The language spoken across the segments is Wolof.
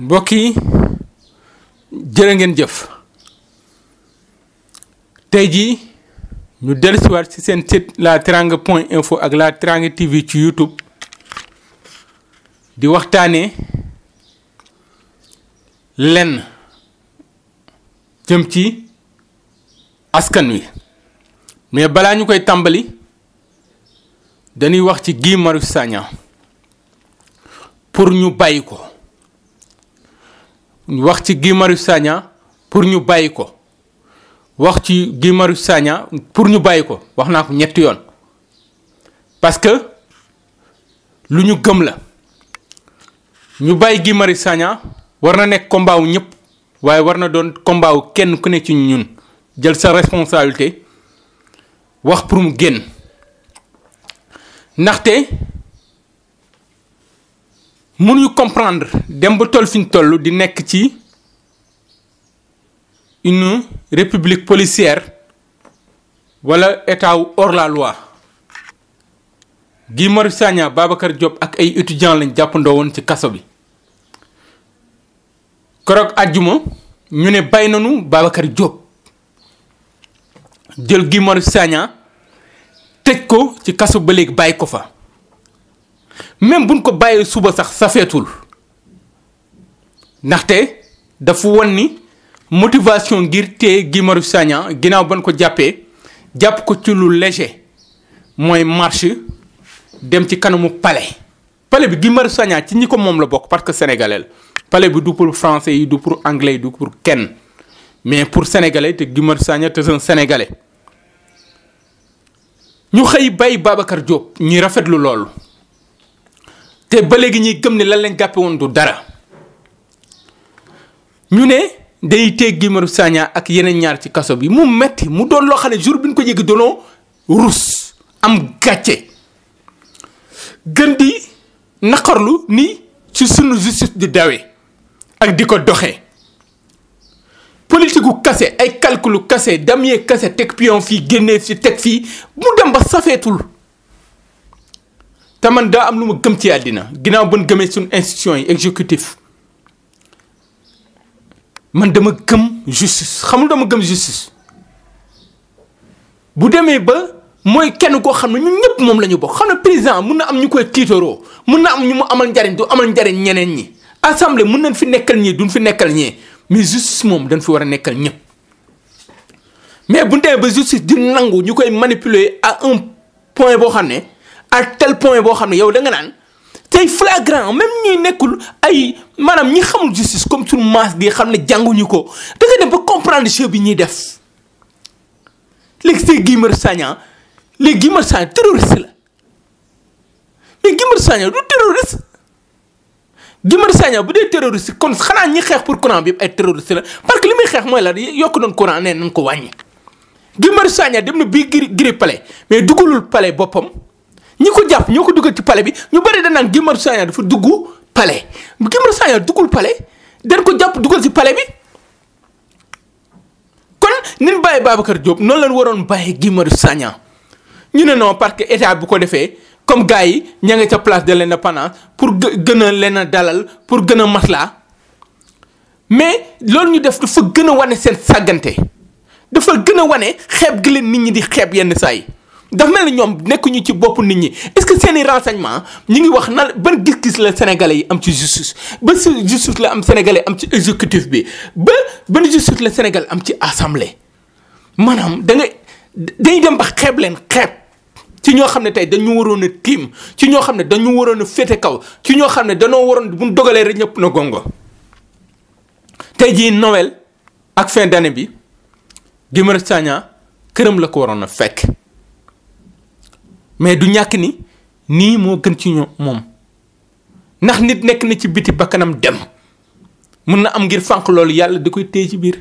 mbokk yi jërë ngeen jëf tey jii ñu dellusiwaat ci seen site la teranga point info ak la teranga tv ci youtube di waxtaanee lenn jëm ci askan wi mais balaa ñu koy tàmbali dañuy wax ci Guy Marius Sagna pour ñu bàyyi ko wax ci Guy Marius Sagna pour ñu bàyyi ko wax ci Guy Marius Sagna pour ñu bàyyi ko wax naa ko ñetti yoon parce que lu ñu gëm la ñu bàyyi Guy Marius Sagna war na nekk combat wu ñëpp waaye war na doon combat wu kenn ku ne ci ñun jël sa responsabilité wax pour mu génn ndaxte mënuñu comprendre dem ba toll fi ñu toll di nekk ci une république policière wala état wu hors la loi Guy Marius Sagna Babacar Diop ak ay étudiants lañ jàppandoo woon ci kaso bi keroog àjjuma ñu ne bay nañu Babacar Diop jël Guy Marius Sagna tëj ko ci kaso ba léegi bàyyi ko fa même buñ ko bàyyee suba sax safeetul ndaxte dafa won ni motivation ngir téye Guy Marius Sagna ginnaaw ban ko jàppee jàpp ko ci lu léger mooy marche dem ci kanamu palais palais bi Guy Marius Sagna ci ñi ko moom la bokk parce que sénégalais la palais bi du pour français yi du pour anglais yi du pour kenn mais pour sénégalais te Guy Marius Sagna te un sénégalais ñu xëy bay Babacar Diop ñuy rafetlu loolu te ba léegi ñuy gëm ne lan lañ jàppe woon du dara ñu ne day téye Guy Marius Sagna ak yeneen ñaar ci kaso bi mu metti mu doon loo xam ne jour bi ñu ko yëgi doonoo rus am gàcce gën di naqarlu ni ci sunu justice di dawee ak di ko doxee politique gu kase ay calculu kase damyee kase teg pion fii génnee fi teg fii mu dem ba safeetul te man daa am lu ma gëm ci àddina ginnaaw ban gëmee suñu institution yi exécutif man dama gëm justice xamul dama gëm justice bu demee ba mooy kenn koo xam ne ñun ñëpp moom la ñu bokk xam ne président mun na am ñu koy tiitaroo mun na am ñu mu amal njariñ du amal njariñ ñeneen ñi assemblée mun nañ fi nekkal ñii duñ fi nekkal ñee mais justice moom dañ fi war a nekkal ñëpp mais bu demee ba justice di nangu ñu koy manipuler à un point boo xam ne à tel point boo xam ne yow da nga naan tey flagrant même ñuy nekkul ay maanaam ñi xamul justice comme suñu masse bi xam ne jànguñu ko da nga dem ba comprendre jeu bi ñuy def léegi c'est Guy Marius Sagna léegi Guy Marius Sagna terroriste la mais Guy Marius Sagna du terroriste Guy Marius Sagna bu dee terroriste kon xanaa ñi xeex pour courant bi yëpp ay terroriste la parce que li muy xeex mooy la yokk doon courant nee nañ ko wàññi Guy Marius Sagna dem na bii giri giri palais mais dugalul palais boppam ñi ko jàpp ñoo ko dugal ci palais bi ñu bëri dañ naan Guy Marius Sagna dafa dugg palais Guy Marius Sagna duggul palais dañ ko jàpp dugal ci palais bi kon nin bàyyi Babacar Diop noonu lañ waroon bàyyi Guy Marius Sagna ñu ne non parce que état bu ko defee comme gars yi ña nga ca place de l'indépendance pour gën a leen a dalal pour gën a maslaa mais loolu ñu def dafa gën a wane seen sàggante dafa gën a wane xeeb gi leen nit ñi di xeeb yenn saa yi dafa mel ni ñoom nekkuñu ci bopp nit ñi est-ce que seeni renseignement ñu ngi wax na ban gis-gis la sénégalais yi am ci justice ba si justice la am sénégalais am ci exécutif bi ba ban justice la sénégal am ci assemblée maanaam da nga dañuy dem ba xeeb leen xeeb ci ñoo xam ne tey dañu waroon a tiim ci ñoo xam ne dañu waroon a féete kaw ci ñoo xam ne dañoo waroon bu ñu dogalee rek ñëpp na gongo tey jii Noël ak fin d'année bi Guy Marius Sagna këram la ko waroon a fekk mais du ñàkk ni nii moo gën ci ñoom moom ndax nit nekk na ci biti bakkanam dem mun na am ngir fànq loolu yàlla da koy téye ci biir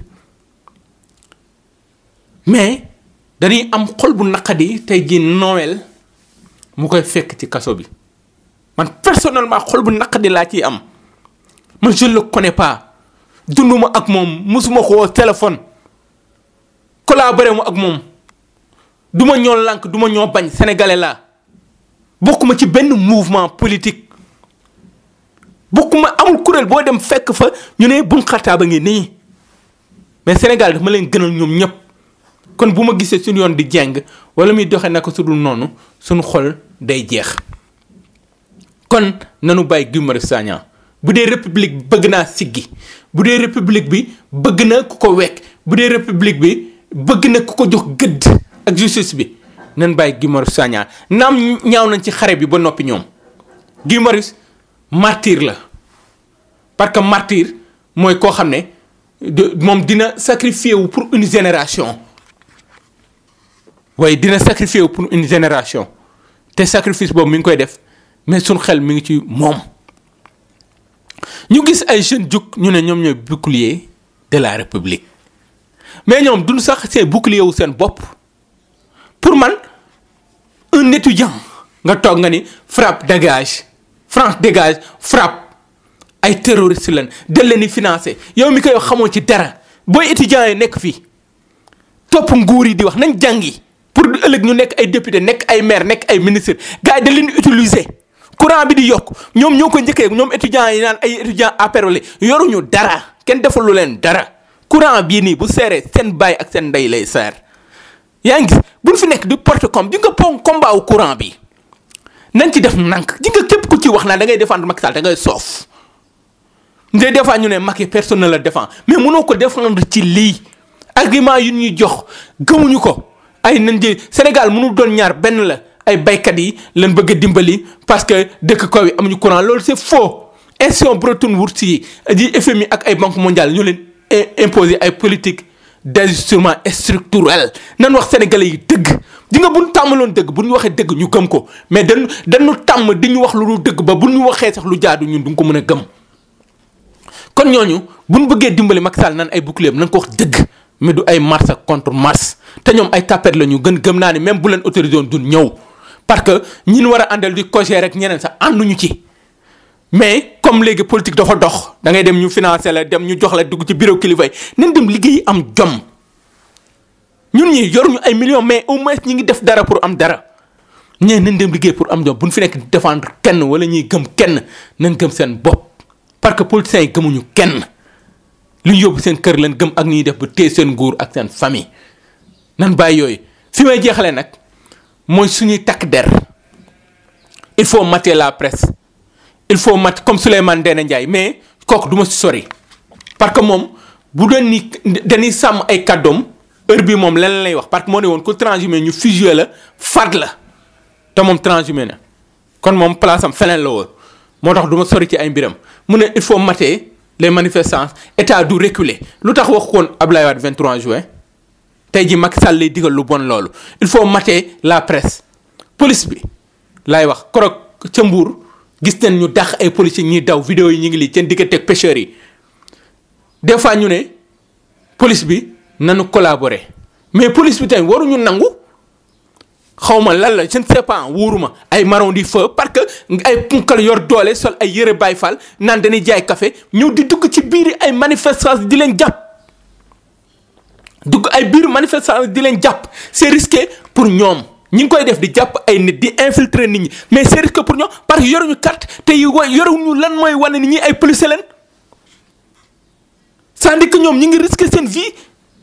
mais dañuy am xol bu naqadi tey jii Noël mu koy fekk ci kaso bi man personnellement xol bu naqadi laa ciy am man je le connais pas dunduma ak moom mosuma ko woo téléphone collaboré mu ak moom du ma ñoo lànk du ma ñoo bañ sénégalais laa bokkuma ci benn mouvement politique bokkuma amul kuréel boo dem fekk fa ñu ne bun xataa ba ngi nii mais Sénégal dafa ma leen gënal ñoom ñëpp kon bu ma gisee suñu yoon di jeng wala muy doxee naka su dul noonu suñu xol day jeex kon nanu bàyyi Guy Marius Sagna bu dee république bëgg naa siggi bu dee république bi bëgg na ku ko wekk bu dee république bi bëgg na ku ko jox gëdd ak justice bi nan bàyyi Guy Marius Sagna naam ñaaw nañ ci xare bi ba noppi ñoom Guy Marius martyr la parce que martyr mooy koo xam ne de moom dina sacrifier wu pour une génération waaye dina sacrifier wu pour une génération te sacrifice boobu mi ngi koy def mais suñ xel mi ngi ci moom ñu gis ay jeunes jug ñu ne ñoom ñooy bouclier de la république mais ñoom duñ sax seen bouclier wu seen bopp pour man un étudiant nga toog nga ni frappe dégage France dégage frappe ay terroriste lan del leen di financé yow mi koy wax xamoo ci dara booy étudiants yi nekk fii topp nguur yi di wax nañ jàngi pour ëllëg ñu nekk ay député nekk ay maire nekk ay ministre gars yi da leen utiliser courant bi di yokk ñoom ñoo ko njëkkee ñoom étudiants yi naan ay étudiants apérolé yoruñu dara kenn defalu leen dara courant bii nii bu seeree seen baay ak seen ndey lay seer yaa ngi gis buñ fi nekk di porte comme di nga pon combat wu courant bi nañ ci def nank di nga képp ku ci wax naa da ngay défendre Macky Sall da ngay soof ndey des fois ñu ne Macky personne ne la défend mais mënoo ko défendre ci lii argument yu ñuy jox gëmuñu ko ay nañ jël Sénégal mënul doon ñaar benn la ay baykat yi lañ bëgg a dimbali parce que dëkk kaw yi amuñu courant loolu c'est faux institution Bretton Woods yi di FMI ak ay banque mondiale ñu leen imposer ay politique d'ajustement structurel nan wax sénégalais yi dëgg di nga buñ tàmmaloon dëgg bu ñu waxee dëgg ñu gëm ko mais dañu dañu tàmm di ñu wax lu dul dëgg ba bu ñu waxee sax lu jaadu ñun du nga ko mën a gëm kon ñooñu bu ñu bëggee dimbali Macky Sall nan ay bouclier nan ko wax dëgg mais du ay mars ak contre mars te ñoom ay tapet la ñu gën gëm naa ni même bu leen autorisé woon duñ ñëw parce que ñi ñu war a àndal di coger rek ñeneen sax ànduñu ci mais comme léegi politique dafa dox da ngay dem ñu financer la dem ñu jox la dugg ci bureau kilifa yi nañ dem liggéey am jom ñun ñi yoruñu ay millions mais au moins ñi ngi def dara pour am dara ñee nañ dem liggéey pour am jom bu ñu fi nekk di défendre kenn wala ñuy gëm kenn nañ gëm seen bopp parce que politiciens yi gëmuñu kenn lu ñu yóbbu seen kër leen gëm ak ñuy def ba téye seen nguur ak seen famille nan bàyyi yooyu fi may jeexalee nag mooy suñuy takk der il faut mater la presse il faut mat comme Souleymane Ndéné Ndiaye mais kooku du ma si sori parce que moom bu doon ni dañuy sàmm ay kàddoom heure bi moom lan lay wax parce que moo ne woon ku transhumé ñu fusillé la fat la te moom transhumé na kon moom place am feneen la woon moo tax du ma sori ci ay mbiram mu ne il faut mater les manifestants état du reculer lu tax wax koon Abdoulaye Wade 23 juin tey ji Macky Sall lay digal lu bon loolu il faut mater la presse police bi laay wax korog ca Mbour gis nañ ñu dàq ay policiers ñuy daw vidéo yi ñu ngi lii seen diggante ak pêcheurs yi des fois ñu ne police bi nanu collaborer mais police bi tamit waruñu nangu xawma lan la je ne sais pas wóoruma ay marron di feu parce que ay punkal yor doole sol ay yëre Baay Faal naan dañuy jaay café ñëw di dugg ci biir ay manifestants di leen jàpp dugg ay biir manifestants di leen jàpp c'est risqué pour ñoom ñi ngi koy def di jàpp ay nit di infiltrer nit ñi mais c'est risqué pour ñoom parce que yoruñu carte te yoruñu lan mooy wane ni ñi ay policiers leen c'est-à-dire que ñoom ñi ngi risqué seen vie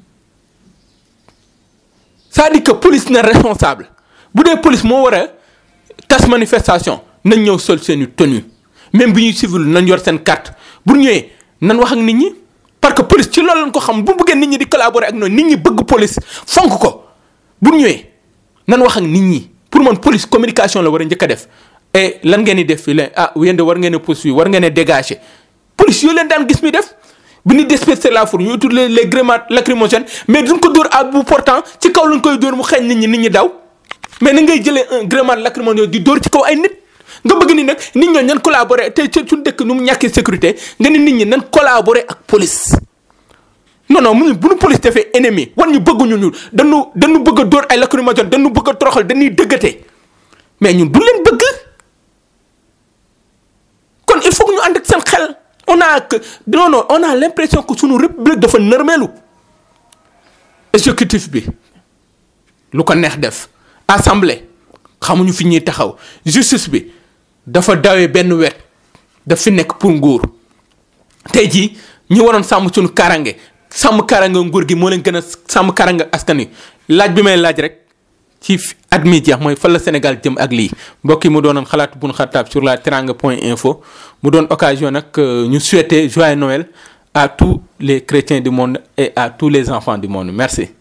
c'est-à-dire que police na responsable bu dee police moo war a tas manifestation nañ ñëw sol seeni tenue même bi ñuy civil nañ yor seen carte bu ñëwee nan wax ak nit ñi parce que police ci loolu lañ ko xam bu bëggee nit ñi di collaborer ak noonu nit ñi bëgg police fonk ko bu ñëwee nan wax ak nit ñi pour man police communication la war a njëkk a def et lan ngeen di def fii la ah yéen de war ngeen a poursuivre war ngeen a dégager police yoo leen daan gis mi def bu ñu disperser la foule ñu utiliser les grenades lacrymogènes mais duñ ko dóor à bout portant ci kaw lañ koy dóor mu xeeñ nit ñi nit ñi daw mais na ngay jëlee un grenade lacrymogène di dóor ci kaw ay nit nga bëgg ni nag nit ñooñu nan collaborer te ci suñu dëkk nu mu ñàkkee sécurité nga ni nit ñi nan collaborer ak police. non non mu bu nu police defee ennemi wan ñu bëgguñu ñu dañu dañu bëgg a dóor ay lacrymogène dañu bëgg a toroxal dañuy dëggate mais ñun du leen bëgg kon il faut que ñu ànd ak seen xel on a que non non on a l'impression que suñu république dafa nërmeelu exécutif bi lu ko neex def assemblée xamuñu fi ñuy taxaw justice bi dafa dawee benn wet daf fi nekk pour nguur tey jii ñi waroon sàmm suñu karange sàmm karange nguur gi moo leen gën a sàmm karange askan wi laaj bi may laaj rek ci at mi jeex mooy fan la Sénégal jëm ak lii mbokk yi mu doonoon xalaat bu nu xartaab sur la teranga point info mu doon occasion nag ñu souhaiter joyeux Noël à tous les chrétiens du monde et à tous les enfants du monde merci.